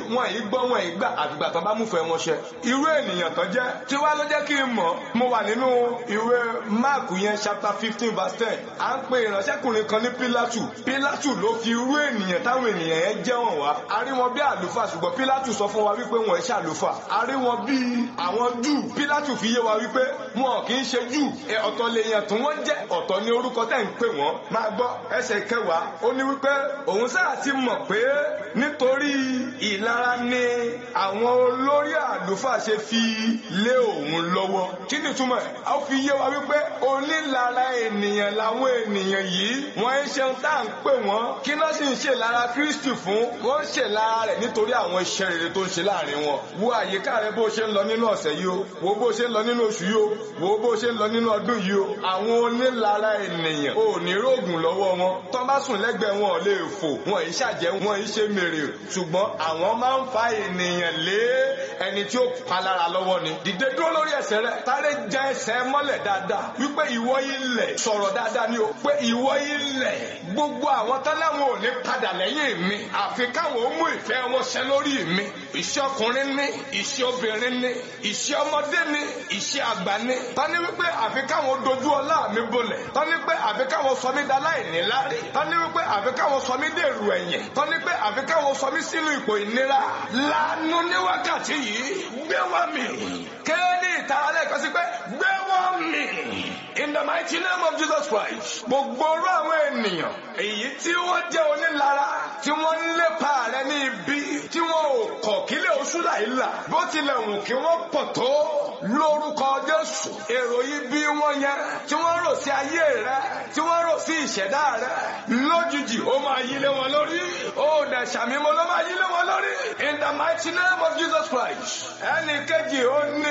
wọn yìí gbọ́ wọn yìí gbà àfìgbà tán bá múfẹ́ wọn ṣẹ irú ènìyàn tán jẹ́ tí wàá ló jẹ́ kí n mọ̀ mo wà nínú ìwé máàkù yẹn chapter fifteen verse ten à ń pe ìránṣẹ́kùnrin kan ní pílátù pílátù ló fi irú ènìyàn táwọn ènìyàn yẹn jẹ́ wọn wá a rí wọn bí àlùfáà ṣùgbọ́n pílátù sọ fún wa wípé wọn ẹ̀ ṣàlùfáà a rí wọn bí àwọn júù pílátù fi yé wa wípé wọn kì í ṣe júù ọ̀tọ̀ lèèyàn tí wọ́n jẹ́ ọ̀tọ̀ ní orúkọ tẹ̀ ń pè wọ́n máa gbọ́ ẹsẹ̀ kẹwàá ó ní wípé òun sáà ti mọ̀ pé nítorí ìlara ni àwọn olórí àlùfáà ṣe fi lé òun lọ́wọ́ kí ni túmọ̀ ẹ̀ a fi yé wa wípé onílara ènìyàn làwọn ènìyàn yìí wọ́n ń ṣe tá à ń pè wọ́n kí ló sì ń ṣe lára Kristi fún wọ́n ń ṣe lára rẹ̀ nítorí àwọn iṣẹ́ rere tó ń ṣe láàrin wọn wo àyíká rẹ bó ṣe ń lọ nínú ọ̀sẹ̀ yìí o wo bó ṣe ń lọ nínú oṣù yìí o wo bó ṣe ń lọ nínú ọdún yìí o àwọn onílara ènìyàn ò ní rògùn lọ́wọ́ wọn tó bá sùn lẹ́gbẹ̀ẹ́ wọn ò lè fò wọn ì ṣàjẹ́ wọn ì ṣe mèrè ṣùgbọ́n àwọn máa ń fa ènìyàn lé ẹni tí ó palára lọ́wọ́ ni dìde dúró lórí ẹsẹ̀ rẹ táré já ẹsẹ̀ mọ́lẹ̀ dáadáa wípé ìwọ ilẹ̀ sọ̀rọ̀ dáadáa ni o pé ìwọ ilẹ̀ gbogbo àwọn tọ́láwọn ò ní padà lẹ́yìn mi àfi káwọn ó mú ìfẹ́ wọn ṣẹ lórí mi iṣẹ́ ọkùnrin ní iṣẹ́ obìnrin ní iṣẹ́ ọmọdé ní iṣẹ́ àgbà ní tọ́ni wípé àfi káwọn dojú ọlá mi bolẹ̀ tọ́ni pé àfi káwọn sọ mí daláìní lárí tọ́ni wípé àfi káwọn sọ mí dèrò ẹ̀yìn tọ́ni pé àfi káwọn sọ mí sínú ipò ìnira lánàá ní wákàtí yìí gbé wá mi kéènì ìtara lẹ́ẹ̀kan sí pé gbé wá mi in the mighty name of Jesus Christ gbogbo orú àwọn ènìyàn èyí tí wọ́n jẹ́ onílara tí wọ́n ń lépa rẹ ní ibi tí wọ́n ò kọ̀ kílẹ̀ oṣù láìla bó tilẹ̀ wù kí wọ́n pọ̀ tó lórúkọ Jésù èrò yìí bí wọ́n yẹn tí wọ́n rò sí ayé rẹ tí wọ́n rò sí ìṣẹ̀dá rẹ lójijì ó máa yí lé wọn lórí ó dẹ̀ ṣàmímọ́ ló máa yí lé wọn lórí in the mighty name of Jesus Christ ẹnì kejì ó ní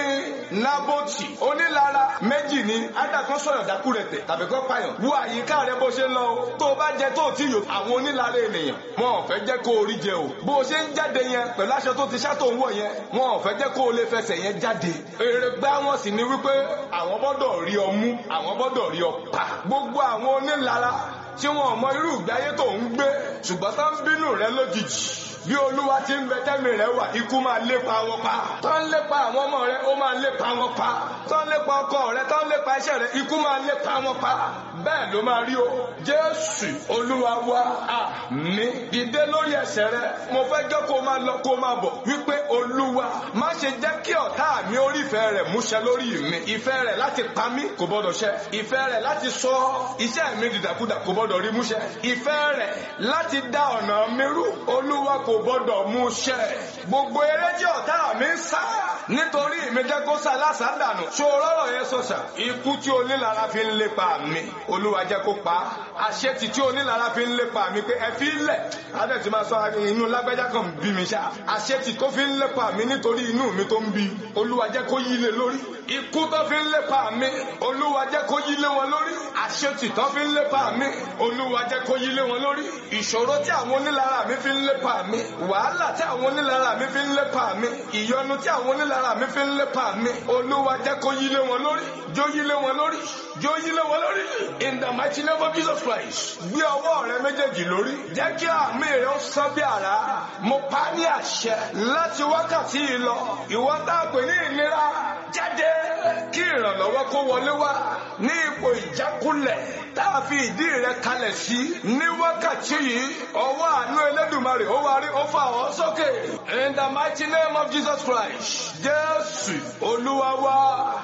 Nábótì onílara méjì ní ádàkan sọ̀rọ̀ dákú rẹ̀ tẹ̀ tàbí kọ́ pààyàn wo àyíká rẹ bó ṣe ń lọ o tó o bá jẹ tó o ti yò àwọn onílara ènìyàn wọn ò fẹ́ jẹ́ kó o rí jẹ o bó o ṣe ń jáde yẹn pẹ̀lú aṣọ tó ti ṣá tó ń wọ̀ yẹn wọn ò fẹ́ jẹ́ kó o lè fẹsẹ̀ yẹn jáde èrè gbá wọn sì ni wípé àwọn gbọ́dọ̀ rí ọ mú àwọn gbọ́dọ̀ rí ọ pa gbogbo àwọn onílara tí wọn ò mọ irú ìgbé ayé tó ń gbé ṣùgbọ́n tó ń bínú rẹ lójijì bí olúwa ti ń bẹ tẹ́mi rẹ wà ikú máa lépa wọn pa tó ń lépa àwọn ọmọ rẹ ó máa lépa wọn pa tó ń lépa ọkọ rẹ tó ń lépa iṣẹ́ rẹ ikú máa lépa wọn pa bẹ́ẹ̀ ló máa rí o jésù olúwa wa àmín dìde lórí ẹsẹ̀ rẹ mo fẹ́ jẹ́ kó máa lọ kó máa bọ̀ wípé olúwa má ṣe jẹ́ kí ọ̀tá mi orí ìfẹ́ rẹ̀ múṣẹ lórí mi ìfẹ́ rẹ̀ láti pa mí kò gbọ́dọ̀ ṣẹ ìfẹ́ rẹ̀ láti sọ iṣẹ́ mi dìdàkudà kò gbọ́dọ̀ rí múṣẹ ìfẹ́ rẹ̀ láti dá ọ̀nà mi rú olúwa kò gbọ́dọ̀ múṣẹ gbogbo eré tí ọ̀tá mi ń sá nítorí mi jẹ́ kó sá lásán dànù ṣòro ọ̀rọ̀ yẹn sọ̀sà ikú tí onílara fi ń lépa mi olúwa jẹ́ kó pa àṣetì tí onílara fi ń lépa mi pé ẹ fi lẹ̀ adé ti máa sọ inú lágbájá kan bí mi ṣá àṣetì tó fi ń lépa mi nítorí inú mi tó ń bí olúwa jẹ́ kó yí lé lórí ikú tó fi ń lépa mi olúwa jẹ́ kó yí lé wọn lórí àṣetì tó fi ń lépa mi olúwa jẹ́ kó yí lé wọn lórí ìṣòro tí àwọn onílara mi fi ń lépa mi wàhálà tí àwọn onílara mi fi ń lépa mi ìyọnu tí àwọn onílara mi fi ń lépa mi olúwa jẹ́ kó yí lé wọn lórí jó yí lé wọn lórí jó yí lé wọn lórí in the mighty name of Jesus Christ gbé ọwọ́ rẹ méjèèjì lórí jẹ́ kí àmì rẹ ó sán bí àrá mo pa ní àṣẹ láti wákàtí yìí lọ ìwọ tá a pè ní ìnira jáde kí ìrànlọ́wọ́ kó wọlé wá ní ipò ìjákulẹ̀ tá a fi ìdí rẹ kalẹ̀ sí ní wákàtí yìí ọwọ́ àánú Elédùmarè ó wá rí ó fà ọ́ sókè in the mighty name of Jesus Christ Jésù Olúwa wa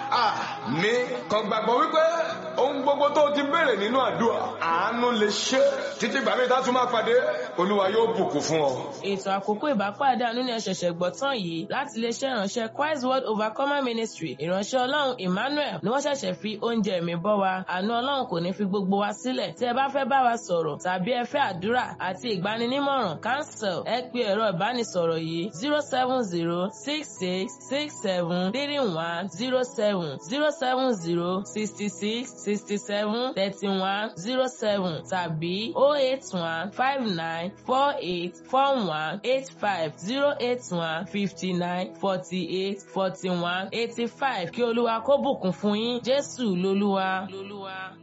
àmín kàn gbàgbọ́ wípé ohun gbogbo tó ti béèrè nínú àdúrà àánú lè ṣe títí gbàmí tá a tún máa pàdé Olúwa yóò bùkún fún ọ. ètò àkókò ìbápàdé àánú ni ẹ ṣẹ̀ṣẹ̀ gbọ́ tán yìí láti iléeṣẹ́ ìránṣẹ́ Christ World Overcomer Ministry ìránṣẹ́ Ọlọ́run Emmanuel ni wọ́n ṣẹ̀ṣẹ̀ fi oúnjẹ ẹ̀mí bọ́ wa àánú Ọlọ́run kò ní fi gbogbo wa sílẹ̀ tí ẹ bá fẹ́ bá wa sọ̀rọ̀ tàbí ẹ fẹ́ àdúrà àti ìgbaninímọ̀ràn cancel ẹ pe ẹ̀rọ ìbánisọ̀rọ̀ yìí zero seven zero six six six seven three one zero seven zero seven zero sixty six sixty seven thirty one zero seven tàbí oh eight one five nine four eight four one eight five zero eight one fifty nine forty eight forty one eighty five kí olúwa kó bùkún fún yín jésù lolúwa. lolúwa.